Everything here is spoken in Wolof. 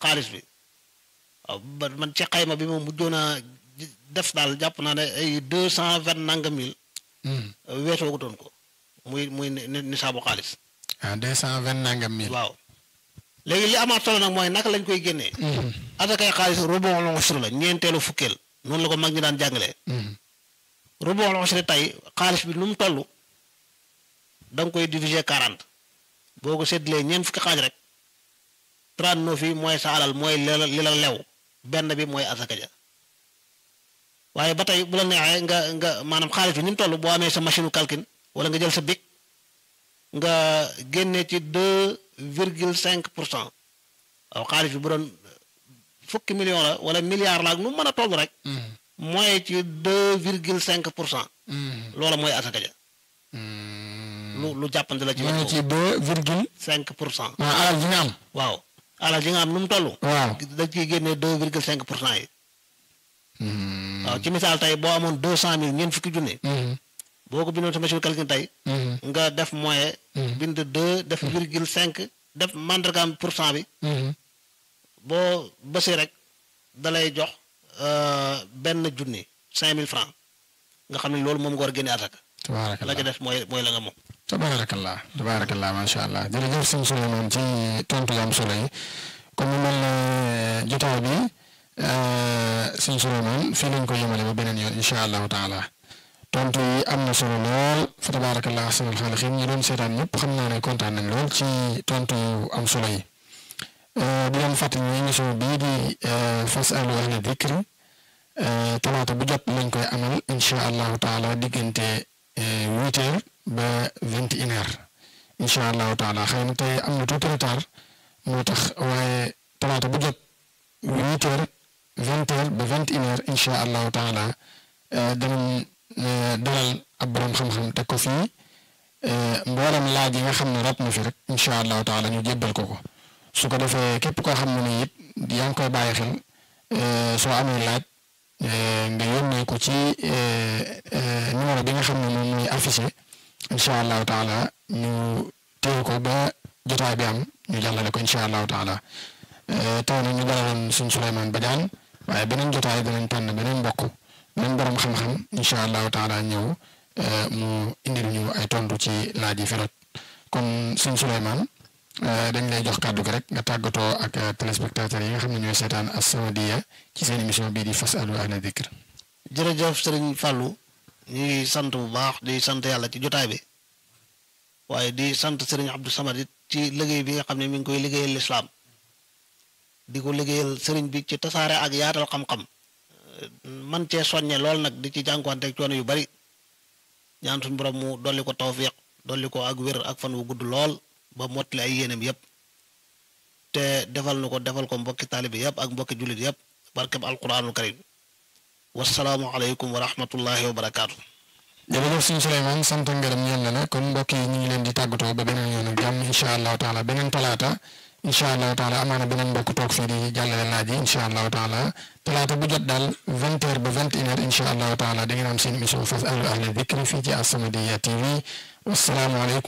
xaalis bi waaw ba man ci xayma bi moom mujjoon a def daal jàpp naa ne ay deux cent vingt nangam mille weesoogutoon ko muy muy nisaabu xaalis ah deux cent vingt nangam mille. waaw léegi li amaat solo nag mooy naka lañ koy génnee asakay xaalis rubu'ul ushr la ñeenteelu fukkeel noonu la ko mag ñi daan jàngalee rubu'ul ushr tey xaalis bi nu mu toll da nga koy diviser quarante boo ko séddalee ñeent fukki xaaj rek trente-neuf yi mooy sa alal mooy li la li la lew benn bi mooy asaka ja waaye ba tey bu la neexee nga nga maanaam xaalis bi ni mu toll boo amee sa machine calcul wala nga jël sa bic nga génne ci deux virgule cinq pour cent waaw xaalis bi bu doon fukki million la wala milliard la ak nu mën a toll rek mooy ci deux virgule cinq pour cent loola mooy asaka ja lu lu jàppante la ci mooy ci deux virgule cinq pour cent ah alal ji nga am. waaw alal ji nga am nu mu toll waaw. da ciy génne deux virgule cinq pour cent yi waaw ci misaal tey boo amoon deux cent mille ñeent fukki junne boo ko bindoon sa machine calcul tey nga def moyen bind deux def virgule cinq def mandargaam pour cent bi boo bësee rek da lay jox benn junni cinq mille francs nga xam ne loolu moom nga war a génne asaka la ca tabaarakallah def mooy mooy la nga moom tabaarakallah tabaarakallah macha allah jërëjëf sëñ Souleymane ci tontu yu am solo yi comme mu mel ne jotaay bi sëñ Souleymane fii lañ ko yemale ba beneen yoon incha allahu taala tontu yi am na solo lool fa tabaarakallah ahsanul xaaliqiin ñi doon seetaan ñëpp xam naa ne kontaan nañ lool ci tontu yu am solo yi di leen fàttali ne émission bii di fasalu ahla dikri talaata bu jot lañ koy amal incha allahu taala diggante huit heures ba vingt et une heures incha allahu taala xëy na tey am na tuuti retard moo tax waaye talaata bu jot huit heures vingt heures ba vingt et une heures incha allahu taala danañ dalal ab borom xam-xam teg ko fii mboolem laaj yi nga xam ne rab na fi rek incha allahu taala ñu jébbal ko ko su ko defee képp koo xam ne ni it yaa ngi koy bàyyi xel soo amee laaj nga yónnee ko ci numéro bi nga xam ne moom mooy affiché incha allahu taala ñu téye ko ba jotaay bi am ñu jàllale ko incha allahu taala tey nag ñu dalaloon suñ Souleymane Badiane waaye beneen jotaay danañ tànn beneen mbokk beneen borom xam-xam incha allahu taala ñëw mu indil ñu ay tontu ci laaj yi fi rot kon suñ Souleymane dañ lay jox kàddu gi rek nga tàggatoo ak téléspectateurs yi nga xam ne ñooy seetaan As-Samadiyya ci seen émission bii di fasalu ahla dikr jërëjëf sëriñ Fallou ñu ngi sant bu baax di sant yàlla ci jotaay bi waaye di sant sëriñ Abdou Samad it ci liggéey bi nga xam ne mi ngi koy liggéeyal lislaam di ko liggéeyal sëriñ bi ci tasaare ak yaatal xam-xam man cee soññe lool nag di ci jànkuwanteeg coono yu bari ñaan suñu borom mu dolli ko tawfiq dolli ko ak wér ak fan wu gudd lool ba mottali ay yéenam yépp te defal na ko defal ko mbokki taalibe yépp ak mbokki jullit yépp barkeb alquranul karim wasalaamu aleykum wa rahmatullahi wa barakaatu. jërëjëf suñu Souleymane sant ngërëm ñeel na la kon mbokk yi ñu ngi leen di tàggatoo ba beneen yoon ak jàmm incha allahu taala beneen talaata incha allahu taala amaana beneen mbokk toog fii di jàllale laaj yi incha allahu taala talaata bu jot daal vingt heures ba vingt et une heures incha allahu taala da ngeen am seen émission fasalu ahla dikri fii ci As-Samadiyya TV wasalaamu aleykum